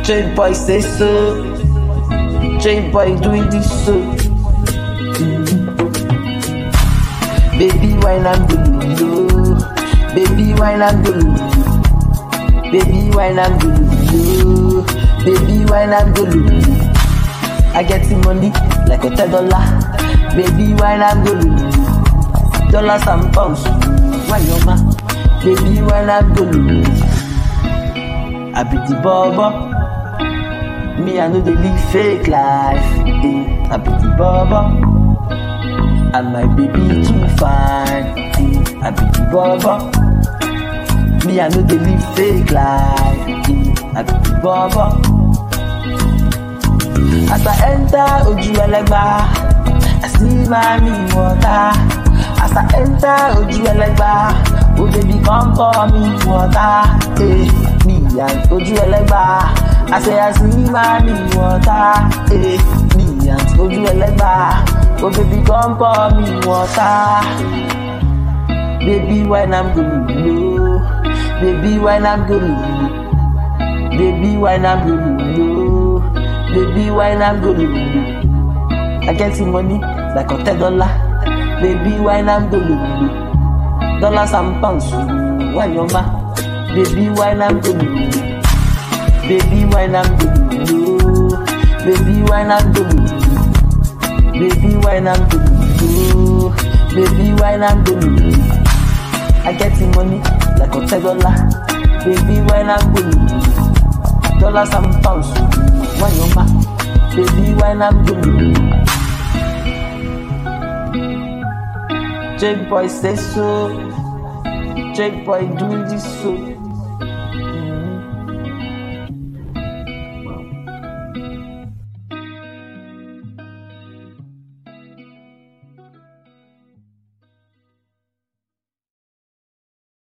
J boy say so. J boy doing this so. Baby wine and go Baby wine and go Baby wine and go Baby wine and go I get the money like a ten dollar. Baby wine and go Dollars and pounds. Why your ma? Baby wine and go I be the bubble. Me I know they live fake life. Eh. I be the bubble. And my baby too fine. Eh. I be the bubble. Me I know they live fake life. Eh. I be the bubble. As I enter Oju Elegba, I see mommy water. As I enter Oju Elegba, oh baby come pour me water. Eh, me and Oju Elegba, I say I see mommy water. Eh, me and Oju Elegba, oh baby come pour me water. Baby when I'm good, no. Baby when I'm good, baby when I'm good, no. Baby, why not go to I get the money like a ten dollar. Baby, why not go to Dollars and pounds, why your ma? Baby, why not go to Baby, why not go to Baby, why not go to Baby, why not go to Baby, why not go to I get the money like a ten dollar. Baby, why not go to Dollars and pounds. Why your ma? Baby, why not good? J boy say so. J boy do this so.